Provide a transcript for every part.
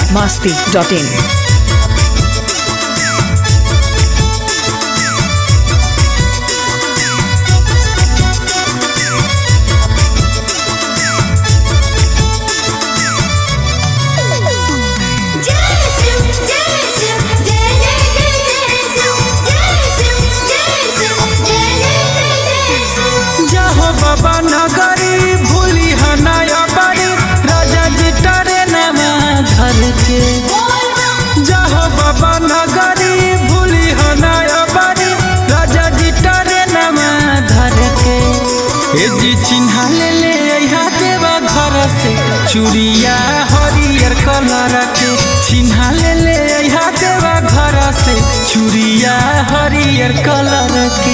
masti.in. जाहो बाबा नगरी भूली हनाया बाड़ी राजा जी टरे नमा धर के जाहो बाबा नगरी भूली हनाया बाड़ी राजा जी टरे नमा धर के ए जी चिन्हा ले ले अइहा देवा घर से चूड़िया हरियर कलर के चिन्हा ले ले अइहा देवा घर से चूड़िया हरियर कलर के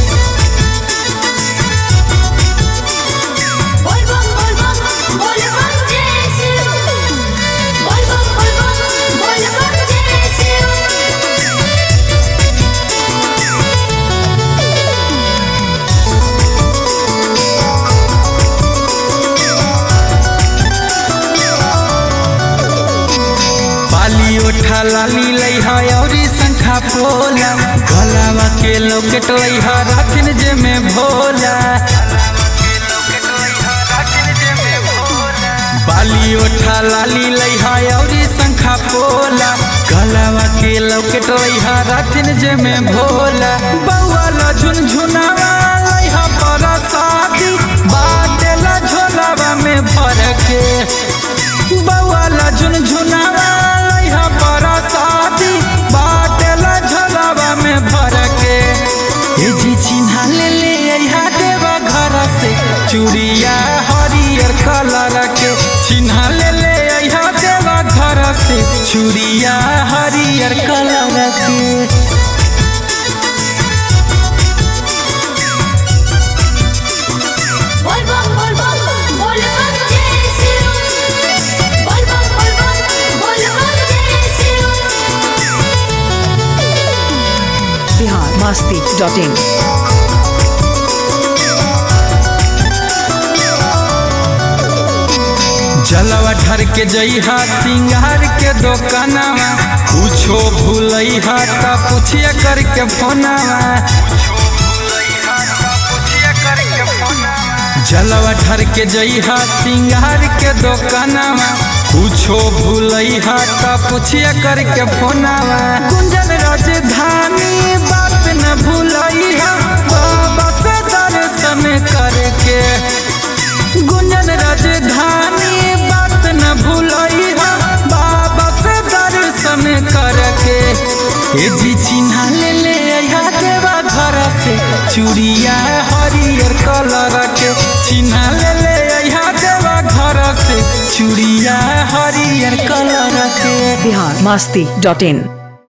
बाली ओठा लाली लइहा औरी शंखा पोला गलावा के लोकेट लइहा राखिन जे में भोला बाली ओठा लाली लइहा औरी शंखा पोला गलावा के लोकेट लइहा राखिन जे में भोला बौआ ला झुनझुनावा लइहा पर शादी बाटेला झोलावा में भर के बौआला झुनझुनावा लइहा पर शादी बाटेला झोलावा में भर के ए जी चिन्हा ले ले अइहा देवा घर से चूड़िया हरियर कलर के चिन्हा ले ले अइहा देवा घर से चूड़िया हरियर कलर के Bihar masti.in. जलवा ढर के जइहा सिंगार के दोकानवा कुछो भूलइहा त पूछिए करके फोनवा जलवा ढर के जइहा सिंगार के दोकानवा कुछो भूलइहा त पूछिए करके फोनवा गुंजन राजधानी बात न भूलइहा बाबा से दर्शन करके गुंजन राजधानी बात न भूलइहा बाबा से दर्शन करके ए जी चिन्हा ले ले अइहा देवा घर से चूड़िया हरियर कलर के चिन्हा ले ले अइहा देवा घर से चूड़िया हरियर कलर के Bihar masti.in.